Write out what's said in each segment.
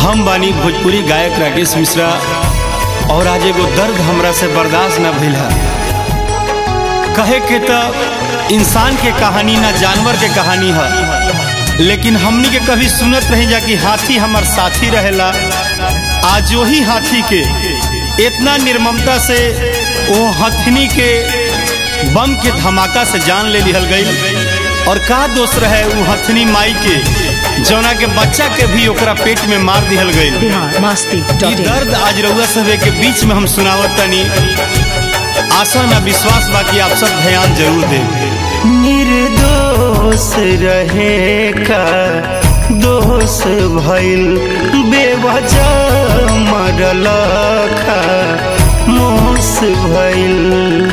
हम बानी भोजपुरी गायक राकेश मिश्रा और आज एगो दर्द हमरा से बर्दाश्त न भइल है कहे के त इंसान के कहानी ना जानवर के कहानी है लेकिन हमनी के कभी सुनत रही जा कि हाथी हमार साथी रहेला आज वही हाथी के इतना निर्ममता से वो हथनी के बम के धमाका से जान ले लिहल गई और का दोष रहे वो हथनी माई के जौना के बच्चा के भी ओकरा पेट में मार दिहल गई बिहार मस्ती ई डॉट इन दर्द आज रउआ सभे के बीच में हम सुनावत तनी आशा ना विश्वास बा कि आप सब ध्यान जरूर दें निर्दोष रहे का दोष भइल बेवजह मरल का मोस भइल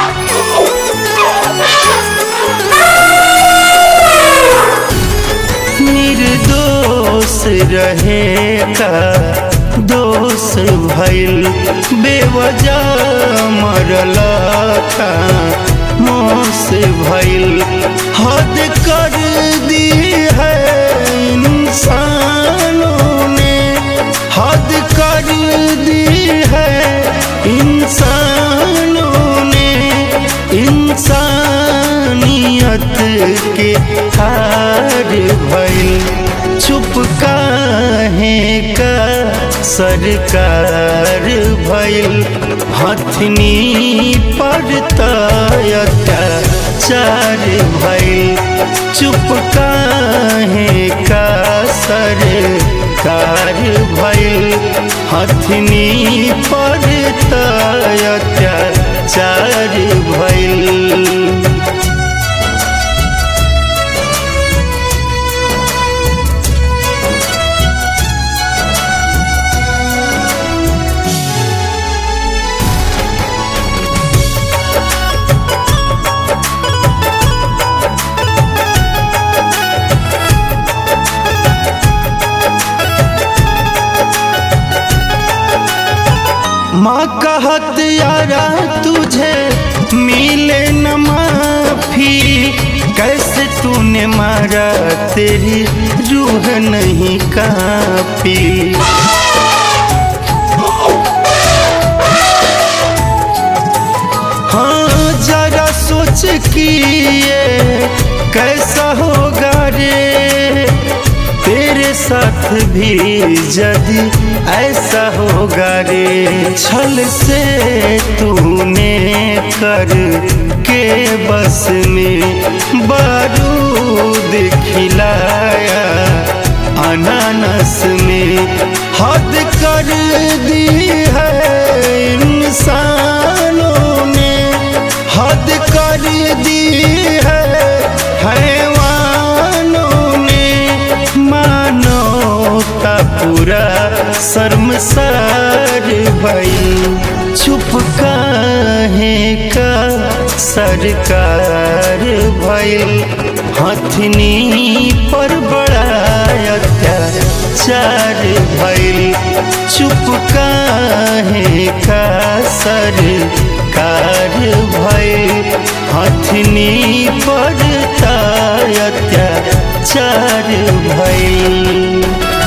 निर्दोष रहे का दोष भइल बेवजह मरल का मोस भइल हद कर दी है इंसानों ने हद कर दी है इंसानों ने इंसानियत के हार भइल चुप काहे का सरकार भइल हथनी पर अत्याचार भइल चुप काहे का सरकार भइल हथनी पर अत्याचार भइल माँ कहत यारा तुझे मिले न माफी कैसे तूने मारा तेरी रूह नहीं कापी हाँ जरा सोच कि ये कैसा होगा रे तेरे साथ भी यदि ऐसा होगा रे छल से तूने कर के बस में बारूद खिलाया अनानस में हद कर दी है इंसानों ने हद कर दी है हैवानों ने मानवता पूरा शर्मसार भई चुप काहे का सरकार भइल हथनी पर बड़ा अत्याचार भइल चुप काहे का सरकार भइल हथनी पर अत्याचार भइल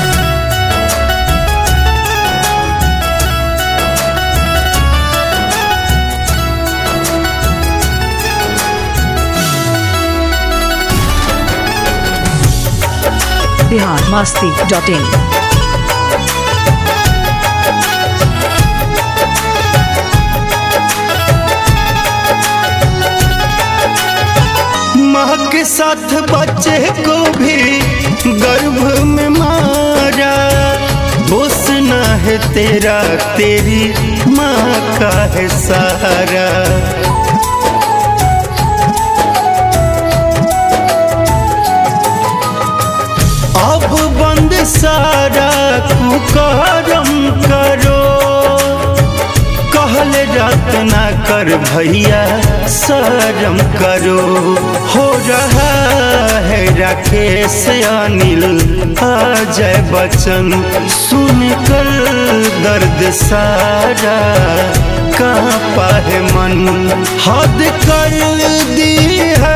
बिहार मस्ती डॉट इन माँ के साथ बच्चे को भी गर्भ में मारा दोष न है तेरा तेरी माँ का है सहारा अब बंद सारा कुकरम करो कहल रात ना कर भैया शरम करो हो रहा है राकेश अनिल अजय बच्चन सुन कर दर्द सारा कहाँ पाए मन हद कर दी है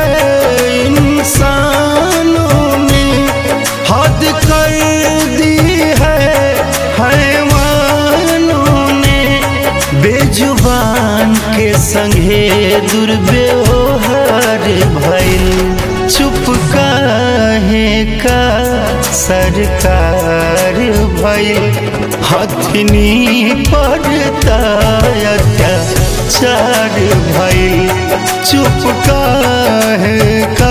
इंसानों ने हद कर दी है भइल चुप काहे का सरकार भइल हथनी पड़ता अत्याचार भइल चुप काहे का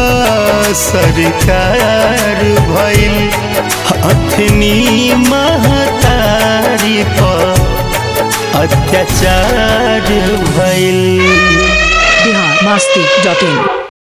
सरकार भइल हथनी महतारी पर अत्याचार भइल बिहार मस्ती डॉट इन